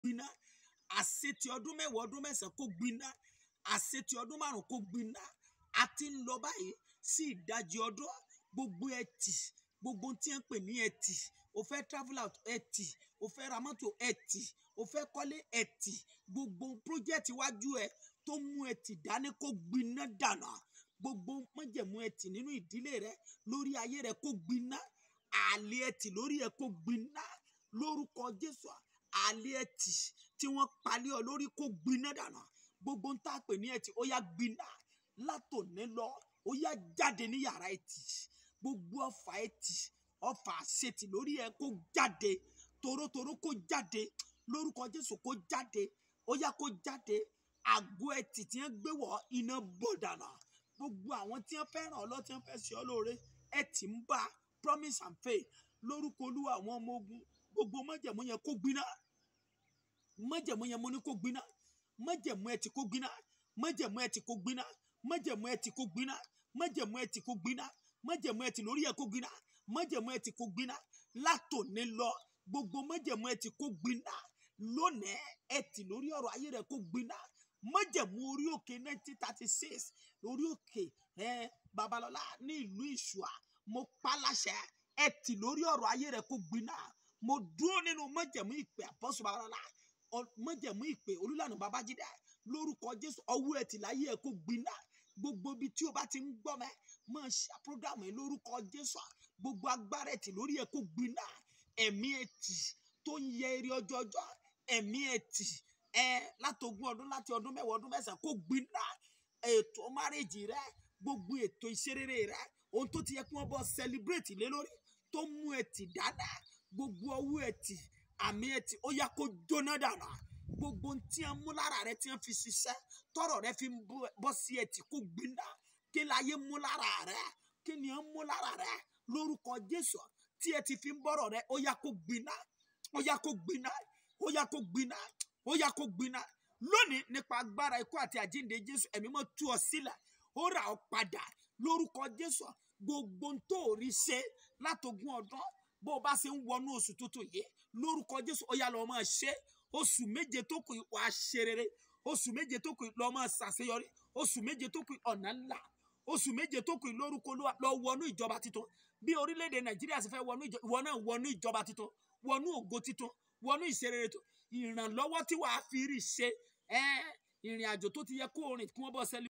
gbiná àṣetì ọdún mẹ́wàá ọdún mẹ́sàn-án kó gbiná àṣetì ọdún márùn kó gbiná a ti ń lọ báyìí sí ìdajì ọdún gbogbo ẹtì gbogbo tí ń pè ní ẹtì o fẹ́ travel out ẹtì o fẹ́ ra mọ́tò ẹtì o fẹ́ kọ́lé ẹtì gbogbo project iwájú ẹ tó mú ẹtì dání kó gbiná dànù gbogbo májẹ̀mú ẹtì nínú ìdílé rẹ lórí ayé rẹ kó gbiná àlè ẹtì lórí ẹ kó gbiná lórúkọ Jésù àlè ẹtì tí wọ́n palẹ̀ ọ lórí kó gbiná dànù gbogbo ń tá a pè ní ẹtì ó yá gbiná látòní lọ ó yá jáde ní yàrá ẹtì gbogbo ọfà ẹtì ọfà àṣetì lórí ẹ kó jáde torótoró kó jáde lórúkọ Jésù kó jáde ó yá kó jáde àgọ́ ẹtì tí wọ́n gbé wọ̀ iná bọ̀dànà gbogbo àwọn tí wọ́n fẹ́ràn ọlọ́ tí wọ́n fẹ́ ṣe ọ́ lóore ẹtì ń bá promise and faith lórúkọ olúwa àwọn ọmọ ogun gbogbo májẹ̀mú yẹn kó gbiná májẹ̀mú yẹn mo ní kó gbiná májẹ̀mú ẹtì kó gbiná májẹ̀mú ẹtì kó gbiná májẹ̀mú ẹtì kó gbiná májẹ̀mú ẹtì kó gbiná májẹ̀mú ẹtì lórí ẹ̀ kó gbiná májẹ̀mú ẹtì kó gbiná látòní lọ gbogbo májẹ̀mú ẹtì kó gbiná lónìí ẹtì lórí ọ̀rọ̀ ayé rẹ̀ kó gbiná májẹ̀mú orí òkè nineteen thirty six lórí òkè ẹ babalọ́lá ní ìlú ìṣùà mo pa láṣẹ ẹtì lórí ọ̀rọ̀ ayé rẹ̀ kó gbiná mo dúró nínú májẹ̀mú ìpè àpọ́sù babalọ́lá ọ- májẹ̀mú ìpè olúlànà babájídé lórúkọ jésù ọwọ́ ẹtì láyé ẹ̀ kó gbiná gbogbo ibi tí o bá ti ń gbọ́ mẹ́ máa ṣe programu yìí lórúkọ jésù gbogbo agbára ẹtì lórí ẹ̀ kó gbiná ẹ̀mí ẹtì tó ń yẹ eré ọjọ́ ọjọ́ ẹ̀mí ẹtì ẹ látogún ọdún láti ọdún mẹ́wàá ọdún mẹ́sàn-án kó gbiná ètò márèjì rẹ gbogbo ètò ìṣerere rẹ ohun tó ti yẹ kí wọ́n bọ́ celebrate lé lórí tó mú ẹtì dáadáa gbogbo ọwọ́ ẹtì àmì ẹtì ó yá kó jóná dànù gbogbo ohun tí wọ́n mú lára rẹ tí wọ́n fi ṣiṣẹ́ tọrọ rẹ fi ń bọ́- bọ́ sí ẹtì kó gbiná kí láyé mú lára rẹ kí ni wọ́n mú lára rẹ lórúkọ Jésù tí ẹ ti fi ń bọ̀rọ̀ rẹ ó yá kó gbiná ó yá kó gbiná ó yá kó gbiná ó yá kó gbiná lónìí nípa agbára ikú àti àjíǹde Jésù ẹ̀mí mọ́ tú ọ sílẹ̀ ó rà ọ padà lórúkọ Jésù gbogbo ń tó rí ṣe látogún ọdún bó o bá ṣe ń wọnú oṣù tuntun yìí lórúkọ Jésù ó yá lọ máa ṣe oṣù méje tó kù yìí wàá ṣe rere oṣù méje tó kù yìí lọ máa ṣàṣeyọrí oṣù méje tó kù yìí ọ̀nà ńlá oṣù méje tó kù yìí lórúkọ Olúwa lọ wọnú ìjọba titun bí orílẹ̀-èdè Nàìjíríà sì fẹ́ wọnú ìjọba ìwọ náà wọnú ìjọba titun wọnú ògo titun wọnú ìṣerere tó ìrànlọ́wọ́ tí wàá fi rí ṣe ẹ́ ìrìn àjò tó ti yẹ kó o rìn kí wọ́n bọ́ sẹ́lẹ̀